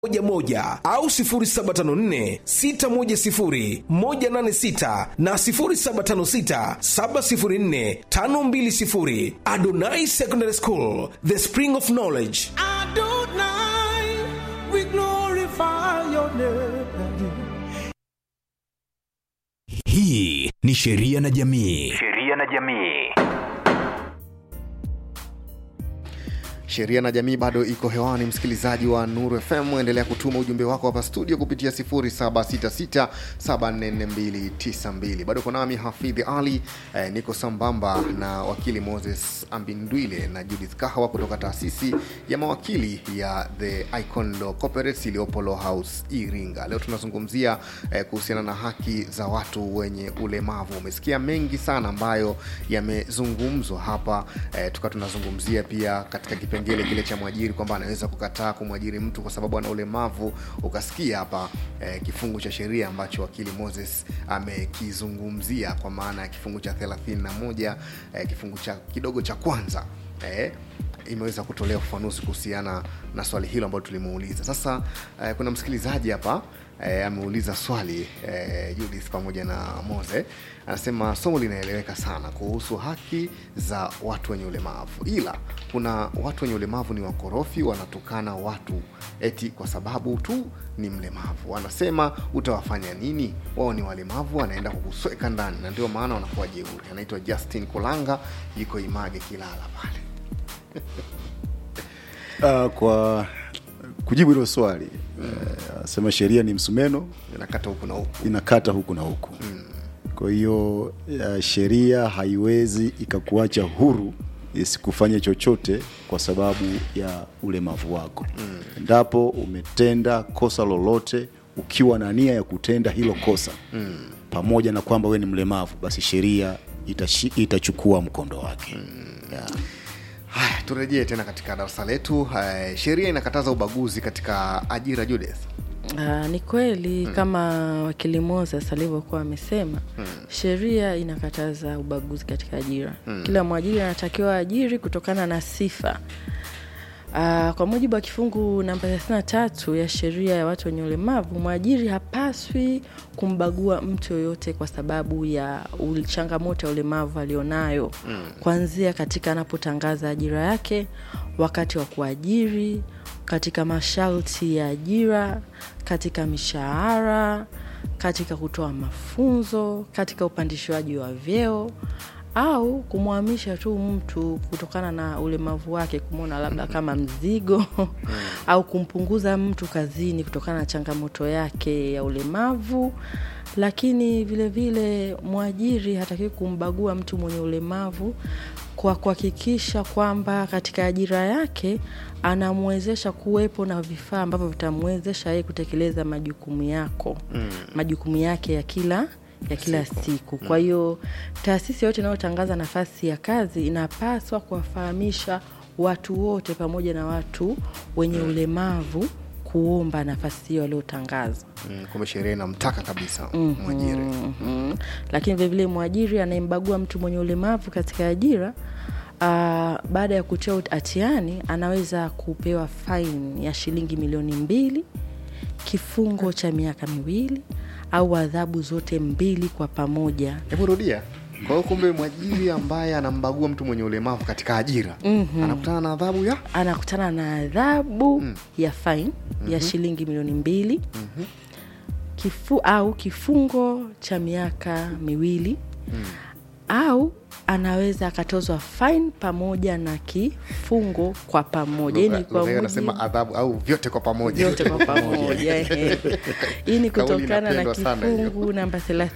moja moja au 0754610186 na 0756704520 Adonai Secondary School, the spring of knowledge. Adonai, we glorify your name. hii ni sheria na jamii sheria na jamii sheria na jamii bado iko hewani msikilizaji wa nuru fm endelea kutuma ujumbe wako hapa studio kupitia 766744292 bado uko nami hafidhi ali eh, niko sambamba na wakili moses ambindwile na judith kahawa kutoka taasisi ya mawakili ya the icon law corporates iliyopo law house iringa leo tunazungumzia eh, kuhusiana na haki za watu wenye ulemavu umesikia mengi sana ambayo yamezungumzwa hapa eh, tukawa tunazungumzia pia katika kipengele kile cha mwajiri kwamba anaweza kukataa kumwajiri mtu kwa sababu ana ulemavu ukasikia hapa eh, kifungu cha sheria ambacho wakili moses amekizungumzia kwa maana ya kifungu cha 31 eh, kifungu cha kidogo cha kwanza eh, imeweza kutolea ufafanuzi kuhusiana na swali hilo ambalo tulimuuliza sasa eh, kuna msikilizaji hapa eh, ameuliza swali eh, judith pamoja na mose anasema somo linaeleweka sana kuhusu haki za watu wenye ulemavu ila kuna watu wenye ulemavu ni wakorofi wanatukana watu eti kwa sababu tu ni mlemavu wanasema utawafanya nini wao ni walemavu wanaenda kukusweka ndani na ndio maana wanakuwa jeuri anaitwa justin kolanga yuko image kilala pale Uh, kwa kujibu hilo swali anasema uh, sheria ni msumeno inakata huku na huku inakata huku na huku mm. kwa hiyo uh, sheria haiwezi ikakuacha huru isikufanye chochote kwa sababu ya ulemavu wako mm. endapo umetenda kosa lolote ukiwa na nia ya kutenda hilo kosa mm. pamoja na kwamba we ni mlemavu basi sheria itashi, itachukua mkondo wake mm. yeah. haya turejee tena katika darasa letu uh, sheria inakataza ubaguzi katika ajira judith Uh, ni kweli hmm. kama wakili Moses alivyokuwa amesema hmm. sheria inakataza ubaguzi katika ajira hmm. kila mwajiri anatakiwa ajiri kutokana na sifa Uh, kwa mujibu wa kifungu namba 33 ya sheria ya watu wenye ulemavu mwajiri hapaswi kumbagua mtu yoyote kwa sababu ya ul- changamoto ya ulemavu alionayo mm. kuanzia katika anapotangaza ajira yake wakati wa kuajiri katika masharti ya ajira katika mishahara katika kutoa mafunzo katika upandishwaji wa vyeo au kumhamisha tu mtu kutokana na ulemavu wake kumwona labda kama mzigo au kumpunguza mtu kazini kutokana na changamoto yake ya ulemavu lakini vile vile mwajiri hatakiwi kumbagua mtu mwenye ulemavu kwa kuhakikisha kwamba katika ajira yake anamwezesha kuwepo na vifaa ambavyo vitamwezesha yeye kutekeleza majukumu yako mm. majukumu yake ya kila ya kila siku, siku. kwa hiyo taasisi yoyote inayotangaza nafasi ya kazi inapaswa kuwafahamisha watu wote pamoja na watu wenye ulemavu kuomba nafasi hiyo aliyotangaza mm, kumbe sheria inamtaka kabisa mm-hmm. mwajiri mm-hmm. lakini vilevile mwajiri anayembagua mtu mwenye ulemavu katika ajira uh, baada ya kutia hatiani anaweza kupewa faini ya shilingi milioni mbili kifungo cha miaka miwili au adhabu zote mbili kwa pamoja hebu rudia kwa hiyo kumbe mwajiri ambaye anambagua mtu mwenye ulemavu katika ajira mm-hmm. anakutana na adhabu ya anakutana na adhabu mm. ya fine mm-hmm. ya shilingi milioni mbili mm-hmm. Kifu, au kifungo cha miaka miwili mm. au anaweza akatozwa fine pamoja na kifungo kwa pamoja Lugha- lugha hiyo anasema adhabu au vyote kwa pamoja vyote kwa pamoja ehe. hii ni Kauli kutokana na inapendwa sana hiyo. kifungu namba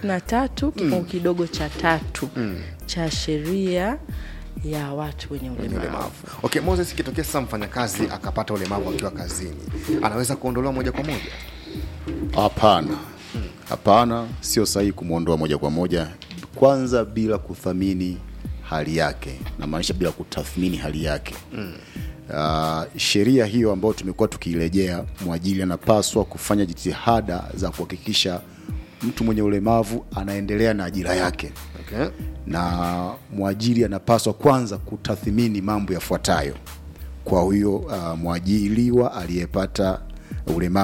33 kifungu kidogo cha tatu cha sheria ya watu wenye Wenye ulemavu ulemavu okay moses ikitokea sasa mfanyakazi akapata ulemavu akiwa kazini anaweza kuondolewa moja kwa moja hapana hapana sio sahihi kumwondoa moja kwa moja kwanza bila kuthamini hali yake namaanisha bila kutathmini hali yake mm. uh, sheria hiyo ambayo tumekuwa tukiirejea mwajiri anapaswa kufanya jitihada za kuhakikisha mtu mwenye ulemavu anaendelea na ajira yake okay. na mwajiri anapaswa kwanza kutathmini mambo yafuatayo kwa huyo uh, mwajiriwa aliyepata ulemavu